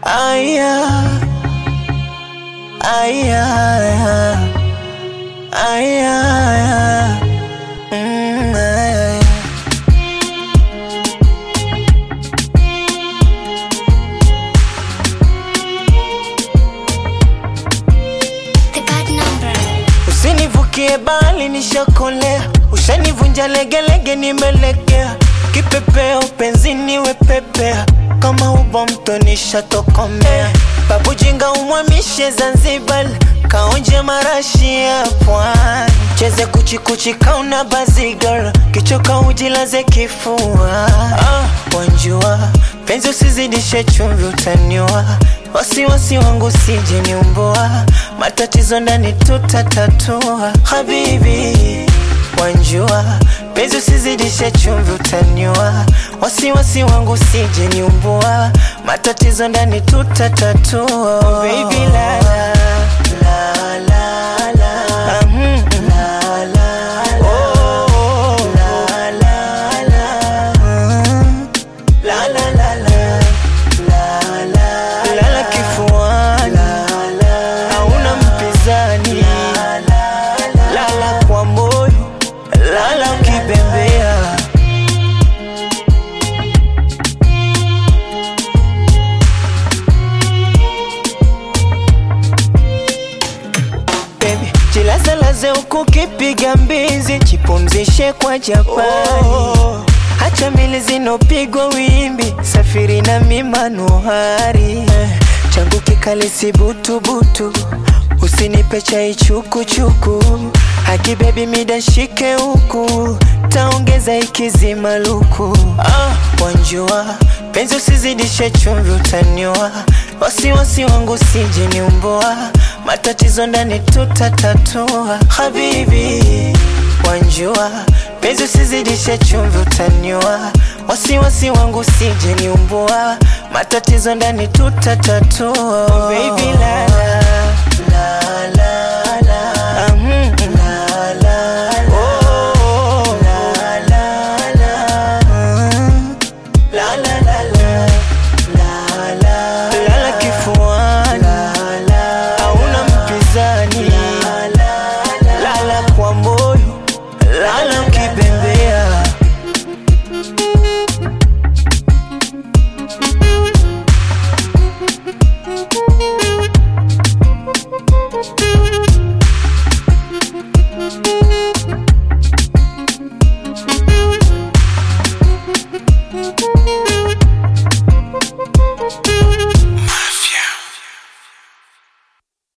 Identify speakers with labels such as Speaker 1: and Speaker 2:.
Speaker 1: Aya, aya, aya, aya. Mm, aya.
Speaker 2: The bad number.
Speaker 1: Usinivukie bali nishakolea, ushanivunja legelege, nimelegea kipepeo penzini wepepea, kama ubo mto nishatokomea, babu jinga umwamishe Zanzibar, kaonje marashi ya pwani, cheze kuchikuchi kauna bazigar, kichoka ujilaze kifua, ah, wanjua penzi usizidishe chumvi utaniwa wasiwasi wangu sije niumboa matatizo ndani tutatatua habibi wanjua penzi usizidishe chumvi utaniwa wasiwasi wangu sije niumboa matatizo ndani tutatatua baby la la la la la Ah, mm, mm. la la la oh, la la la Mm. La la la la la la lala kifuani hauna mpinzani lala kwa moyo lala ukibembea Baby, jilazalaze huku kipiga mbizi, jipumzishe kwa Japani. Hacha mili zinopigwa wimbi, safiri na mimanuhari eh, changu kikali si butubutu, usinipe chai chukuchuku, haki bebi mida shike huku, taongeza ikizima luku. Ah, wanjua penzi usizidishe chumvi, utaniwa wasiwasi wangu sije niumboa, matatizo ndani tutatatua. Habibi wanjua penzi usizidishe chumvi, utaniwa wasiwasi wangu sije niumboa, matatizo ndani tutatatua. Baby la la